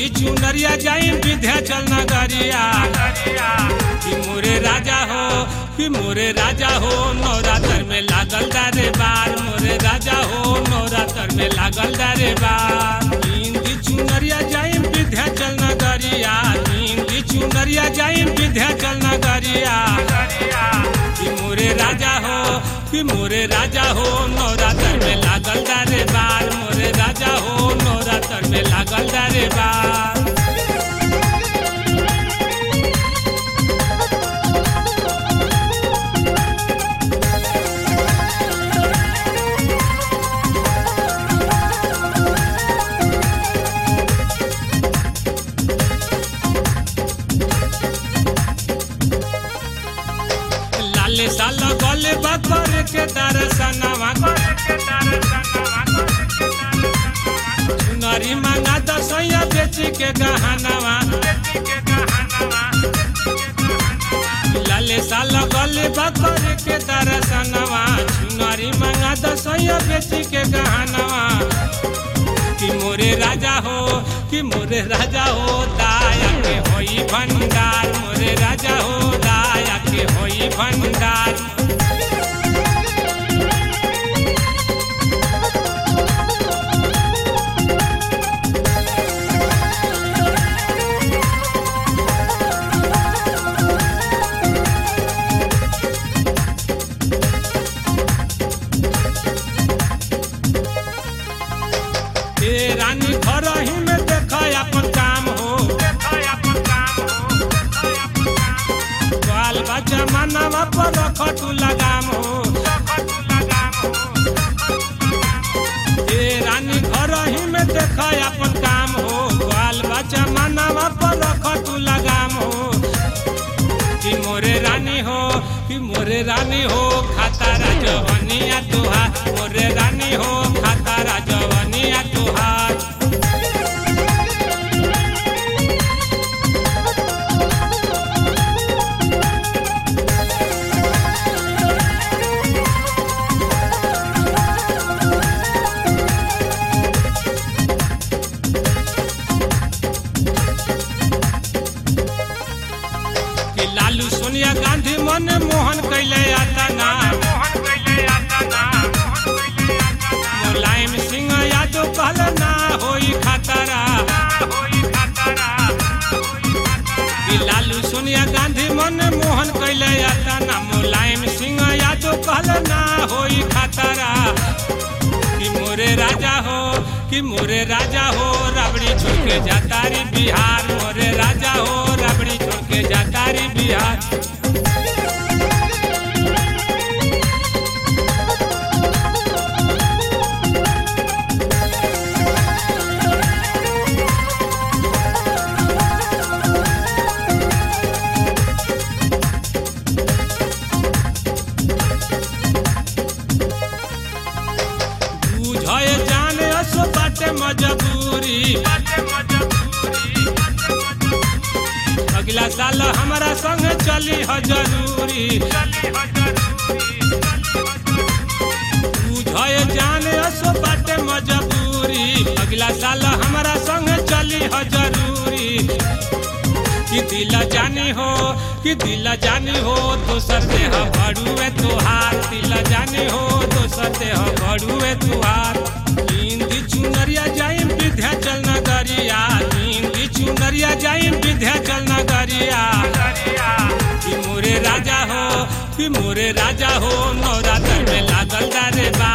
चुनरिया जाई विंध्याचल नगरिया कि मोरे राजा हो कि मोरे राजा हो नवरात्र में लागल दारे बार मोरे राजा हो नवरात्र में लागल दारे बार हिंदी चुनरिया जाई विंध्याचल नगरिया हिंदी चुनरिया जाई विंध्याचल नगरिया कि मोरे राजा हो कि मोरे राजा हो नवरात्र में लागल दारे बार मोरे राजा हो नवरात्र में लागल दारे बार लाले साल गले बकर के दर्शनवा सुनरी मांगा दसैया बेची के गहनवा लाले साल गले बकर के दर्शनवा सुनरी मांगा दसैया बेची के गहनवा कि मोरे राजा हो कि मोरे राजा हो दाया के होई भंडार मोरे राजा हो दाया के होई भंडार ए रानी घर ही में देख अपन काम हो बाल बच्चा मनवा पर रख तू लगाम हो ए रानी घर ही में देख अपन काम हो बाल बच्चा मनवा पर रख तू लगाम हो कि मोरे रानी हो कि मोरे रानी हो खाता राजवनिया तुहार मोरे रानी हो खाता राजवनिया तुहार कि लालू सोनिया गांधी मन मोहन कैले आता ना मुलायम सिंह यादव कहल ना होई खतरा कि लालू सोनिया गांधी मन मोहन कैले आता ना मुलायम सिंह यादव कहल ना होई खतरा कि मोरे राजा हो कि मोरे राजा हो राबड़ी छोड़ के जाता रे बिहार मोरे राजा हो राबड़ी छोड़ के जाता रे बिहार बुझे जाने असो बाटे मजबूरी अगला साल हमारा संग चली ह जरूरी बुझे जाने असो बाटे मजबूरी अगला साल हमारा संग चली ह जरूरी कि दिल जानी हो कि दिल जानी हो दोसर देह भड़ुए तुहार दिल जानी हो दोसर देह भड़ुए तुहार हिंदी चुनरिया जाई विंध्याचल नगरिया हिंदी चुनरिया जाई विंध्याचल नगरिया कि मोरे राजा हो कि मोरे राजा हो नवरात्र में लागल दारे बा